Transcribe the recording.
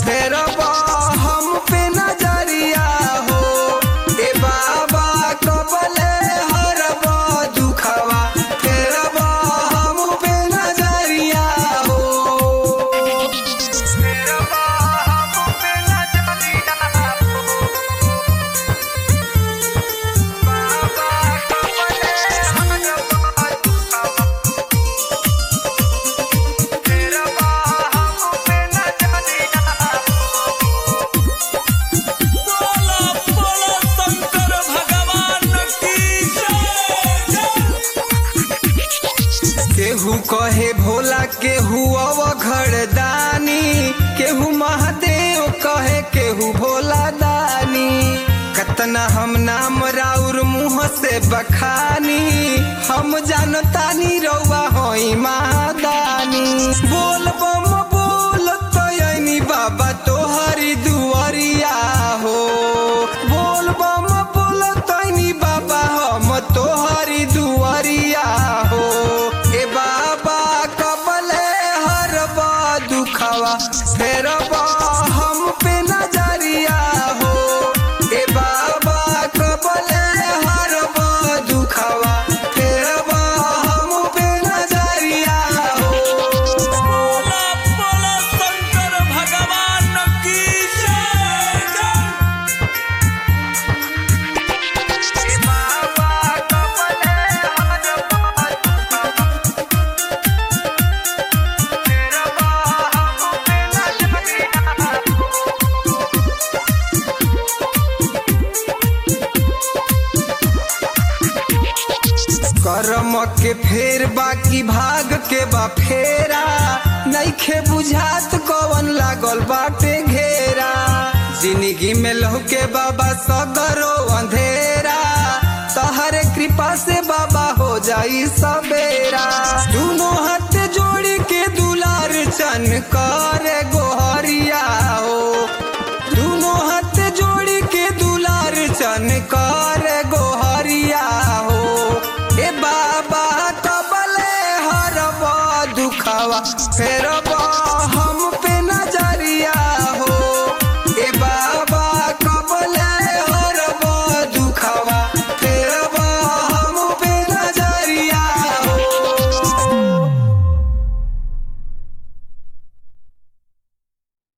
फेरबा हम पे नजरिया हो ए बाबा कबले हरबा दुखवा फेरबा हम पे नजरिया हो फेरबा हम पे नजरिया हो बाबा कबले हरबा दुखवा फेरबा हम पे नजरिया बोला बोला शंकर भगवान की जय केहू कहे भोला केहू अवघड़ दानी केहू महादेव कहे केहू भोला दानी कतना हम नाम राउर मुंह से बखानी हम जानतानी रउआ होई महादानी बोल बम बोल तयनी बाबा तोहरी दुआरिया हो बोल बम बोल तयनी बाबा हम तोहरी दुआरिया हो ए बाबा कबले हरबा दुखवा फेरबा हम पे नजरिया हो ए बाबा कबले हरबा दुखवा फेरबा हम पे नजरिया हो बोला बोला शंकर भगवान की जय ए बाबा कबले हरबा दुखवा फेरबा हम पे नजरिया हो करम के फेर बाकी भाग के बा फेरा नइखे बुझात कवन लागल बाटे घेरा जिंदगी में लौके बाबा सगरो अंधेरा तहरे कृपा से बाबा हो जाई सबेरा दोनों हाथ जोड़ के दुलार चन कर